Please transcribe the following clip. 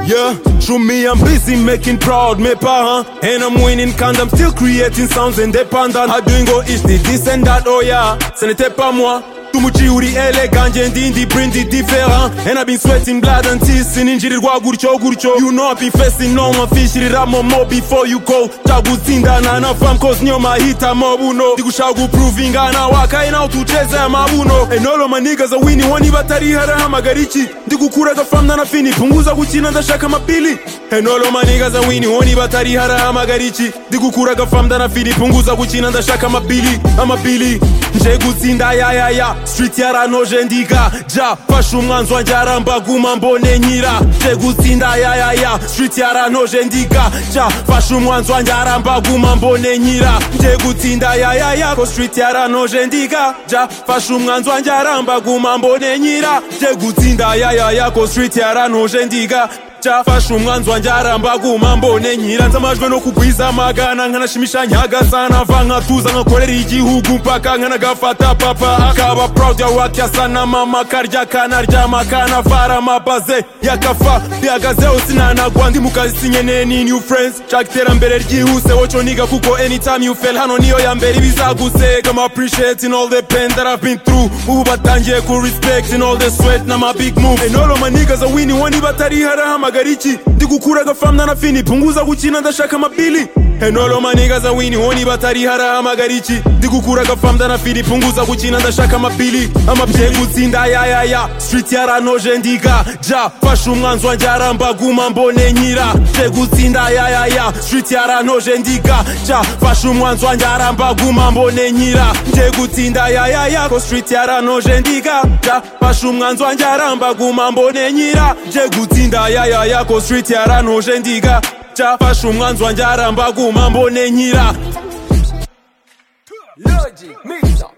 Yeah, true me, I'm busy making proud my parents. And I'm winning quand I'm still creating sounds independent. I doing go each day, this and that, oh yeah. Ce n'était pas moi. tumuchiuri elegant ndindi brindi different and i've been sweating blood and tears sininjirirwa gutyo gutyo you know i've been facing no one fishirira momo before you go tagutsindana na fam cause niyo mahita mabuno ndigushaka guprovingana wakaina utucheze mabuno and all of my niggas are winning wani batari harahamagara iki ndigukuraga fam na nafini punguza gukina ndashaka mapili and all of my niggas are winning wani batari harahamagara iki ndigukuraga fam na nafini punguza gukina ndashaka mapili amapili nje gutsinda yayaya street yaranoje ndiga ja fashe umwanzwa njaramba guma mbone nyira nje gutsinda yayaya street yaranoje ndiga ja fashe umwanzwa njaramba guma mbone nyira nje gutsinda yayaya ko street yaranoje ndiga ja fashe umwanzwa njaramba guma mbone nyira nje gutsinda yayaya ko street yaranoje ndiga chafashe umwanzwa njaramba guma mbone nyiranza amajwi no kugwiza amagana nkanashimisha nyagazana va nkatuza nkakorera igihugu mpaka nkanagafata papa akaba proud ya wak yasana mama karya kanaryama kanavara amabaze yakafa bihagazeho sinanagwa ndi mu kazi sinkeneye ni new friends nshaka iterambere ryihuse woco niga kuko anytime you fail hano niyo ya mbere ibizaguseka am appreciating all the pain that I've been through ubu batangiye ku respect in all the sweat na my big move and all of my niggas are winning wani batari harahamagara magariki ndigukuraga famna na fini punguza gukina ndashaka mabili enolo maniga za wini honi batari hara amagariki ndigukuraga famda na fini punguza gukina ndashaka mabili amabye gutsinda yayaya street yaranoje ndiga ja fashe umwanzwa njaramba guma mbone nyira je gutsinda yayaya street yaranoje ndiga ja fashe umwanzwa njaramba guma mbone nyira je gutsinda yayaya ko street yaranoje ndiga ja fashe umwanzwa njaramba guma mbone nyira je gutsinda yayaya ya yako street yaranoje ndiga chafashe umwanzwa njaramba guma mbone nyira Logic, mixer.